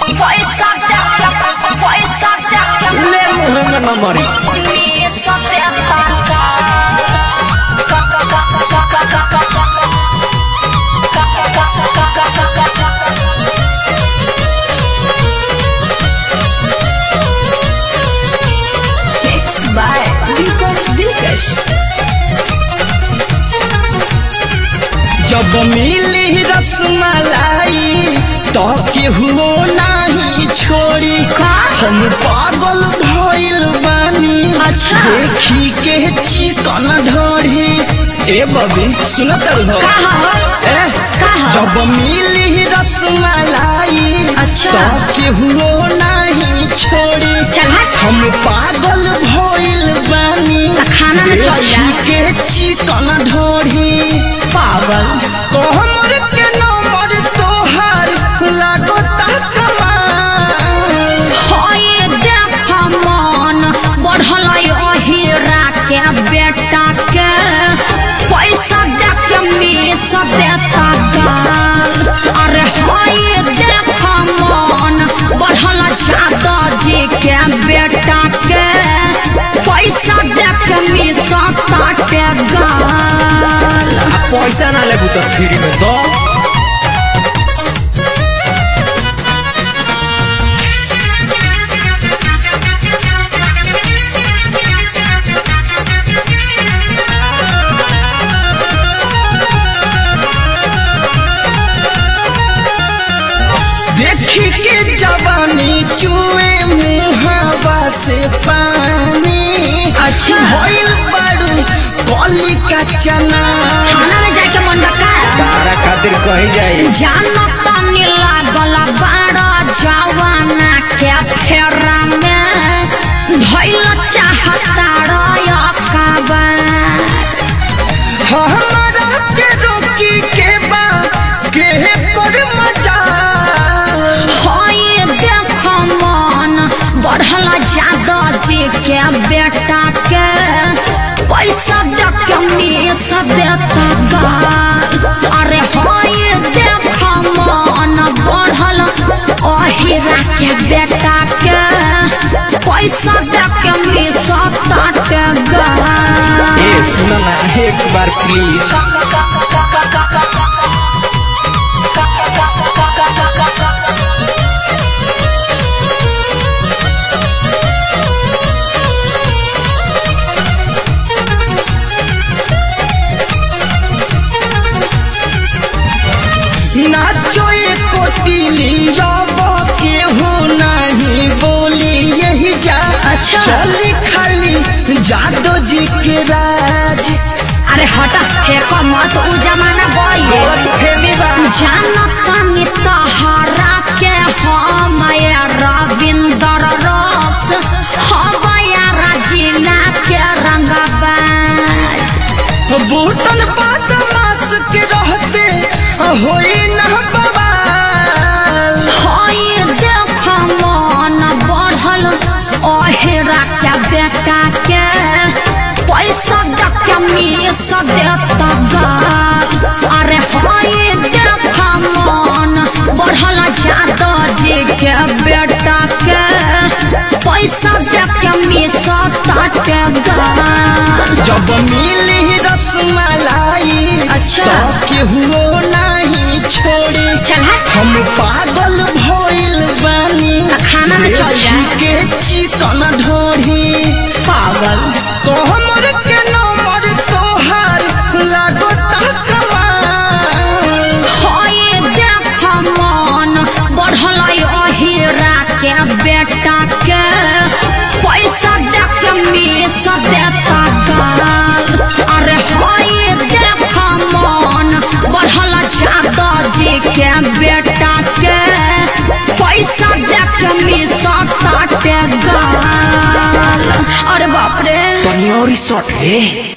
पैसा देता पैसा देता ले मुँह में न मरी मी सत्याता का का का का का का का का Mixed by Deepak Dilkash. जब मिली रसमलाई तो केहू नहीं छोड़ी का? हम पागल भइल बानी अच्छा। देखी के चिकन ढोरी ए बबी सुनत रहो कहा ए कहा? जब मिली रसमलाई अच्छा। तो केहू नहीं छोड़ी चल हट। हम पागल भइल बानी त खाना में चल जा। देखी के चिकन ढोरी पागल कोहमर के नंबर तोहार लागता कमाल होए देख मन बढ़ल अहिरा के बेटा के पैसा दे के मीस देता गाल अरे होए देख मन बढ़ल जादा जी के बेटा के पैसा दे के मीस काटे गाल पैसा ना लेबू तो फ्री में दो देखी के जवानी चुए मुहावा से पानी अच्छा। भइल बारू कली का चना थाना में जाके मन डका तारा खातिर कही जाई जानत तनी लागल बाड़ा जवाना के फेरा में धैल चाहता रयकबर हमारा के रोकी के बा के पर मजा होए देख मन बढ़ल जादा जी के बेटा के पैसा दे के मीस देता गाल अरे होए देख मन बढ़ल अहिरा के बेटा के पैसा दे के मीस ताटे गाल ए सुना ना एक बार प्लीज नाचो एक कोटिली जब केहू नहीं बोली यही जा अच्छा। चली खाली जादो जी के राज अरे हटा फेंक मत उ जमाना गई जानत तनी तहरा के हम रविंदर रक्स हम राजीना के रंगबाज बूटन पात मास के रहते होई न बवाल होई देख मन बढ़ल अहेरा के बेटा के पैसा दे के मीस देता गाल अरे होई देख मन बढ़ल जादा जी के बेटा के पैसा दे के मीस ताटे गाल जब मिली रसमलाई अच्छा। तो केहू नहीं छोड़ी चल हट। हम पागल भइल बानी त खाना में चल जा। देखी के चिकन ढोरी पागल तो हमर के नंबर तोहार लागता कमाल होए देख मन बढ़ल अहिरा के बेटा के पैसा दे के मीस देता गाल अरे होए देख मन बढ़ल जादा जी के बेटा के पैसा दे के मीस ताटे गाल अरे बाप रे तनी और शॉट रे